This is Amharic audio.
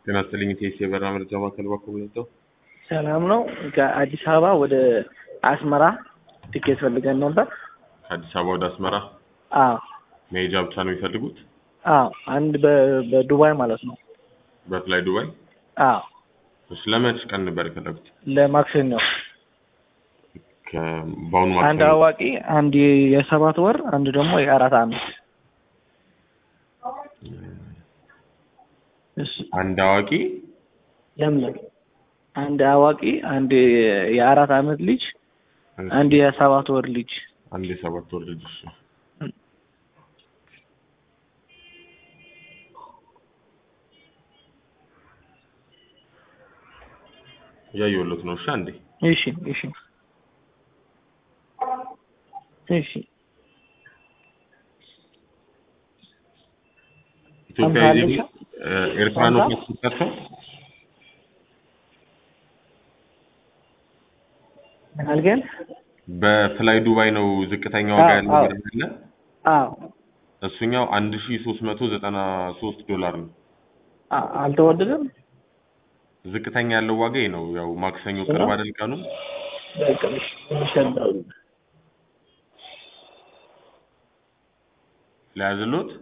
ጤና ይስጥልኝ ቴስ የበራ መረጃ ማዕከል በኩል መጣው። ሰላም ነው። ከአዲስ አበባ ወደ አስመራ ትኬት ፈልገን ነበር። ከአዲስ አበባ ወደ አስመራ አዎ መሄጃ ብቻ ነው የሚፈልጉት? አዎ፣ አንድ በ- በዱባይ ማለት ነው። በፍላይ ዱባይ። አዎ እሺ ለመች ቀን ነበር የፈለጉት? ለማክሰኞ ከ- በአሁኑ አንድ ማክሰኞ አዋቂ፣ አንድ የሰባት ወር፣ አንድ ደግሞ የአራት አመት። እሺ አንድ አዋቂ ለምለም አንድ አዋቂ፣ አንድ የአራት አመት ልጅ፣ አንድ የሰባት ወር ልጅ። አንድ የሰባት ወር ልጅ። እሺ እያየሁለት ነው። እሺ አንዴ እሺ እሺ እሺ ኢትዮጵያ አምሳ ዜግ አለች? ኤርትራ ነው አምሳ? ፓስፖርታቸው? ምን አልከኝ? በፍላይ ዱባይ ነው ዝቅተኛ ዋጋ አዎ፣ ያለው አዎ። በረራ አለ። አዎ እሱኛው አንድ ሺ ሶስት መቶ ዘጠና ሶስት ዶላር ነው። አ- አልተወደደም። ዝቅተኛ ያለው ዋጋ ይሄ ነው። ያው ማክሰኞ ቅርብ ነው? አይደል ቀኑ? በቃ እሺ፣ ይሻላል። ለያዝሎት